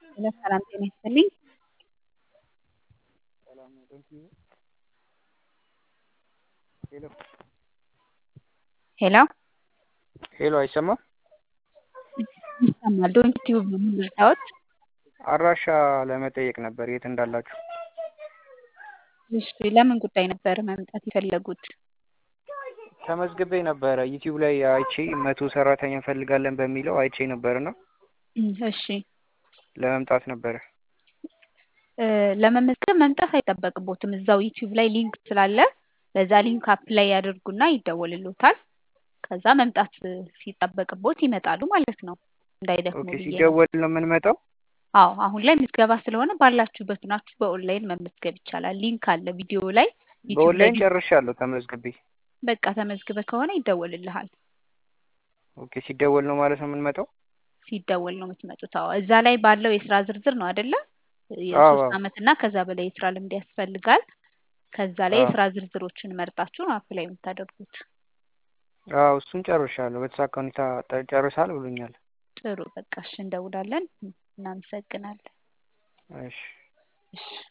ሄሎ ሰላም ጤና ይስጥልኝ። ሄሎ ሄሎ አይሰማም? ይሰማል። ዶንት ቲዩብ ነው የምንልታዎት። አድራሻ ለመጠየቅ ነበር የት እንዳላችሁ። እሺ ለምን ጉዳይ ነበር መምጣት የፈለጉት? ተመዝግቤ ነበረ ዩቲዩብ ላይ አይቼ መቶ ሰራተኛ እንፈልጋለን በሚለው አይቼ ነበርና እሺ ለመምጣት ነበረ። እ ለመመዝገብ መምጣት አይጠበቅቦትም። እዛው ዩቲዩብ ላይ ሊንክ ስላለ በዛ ሊንክ አፕላይ ያደርጉና ይደወልሎታል። ከዛ መምጣት ሲጠበቅቦት ይመጣሉ ማለት ነው። እንዳይደክሙ ኦኬ ብዬ ነው። ሲደወል ነው የምንመጣው? አዎ አሁን ላይ ምዝገባ ስለሆነ ባላችሁበት ናችሁ በኦንላይን መመዝገብ ይቻላል። ሊንክ አለ ቪዲዮ ላይ ዩቲዩብ ላይ በኦንላይን ጨርሻለሁ ተመዝግቤ። በቃ ተመዝግበ ከሆነ ይደወልልሃል። ኦኬ ሲደወል ነው ማለት ነው የምንመጣው? ሲደወል ነው የምትመጡት። አዎ እዛ ላይ ባለው የስራ ዝርዝር ነው አይደለ? አዎ የሶስት አዎ አመት እና ከዛ በላይ የስራ ልምድ ያስፈልጋል። ከዛ ላይ አዎ የስራ ዝርዝሮችን መርጣችሁ ነው አፕላይ የምታደርጉት። አዎ እሱን ጨርሻለሁ። በተሳካ ሁኔታ ጠ- ጨርሳል ብሎኛል። ጥሩ በቃ እሺ፣ እንደውላለን። እናመሰግናለን። እሺ እሺ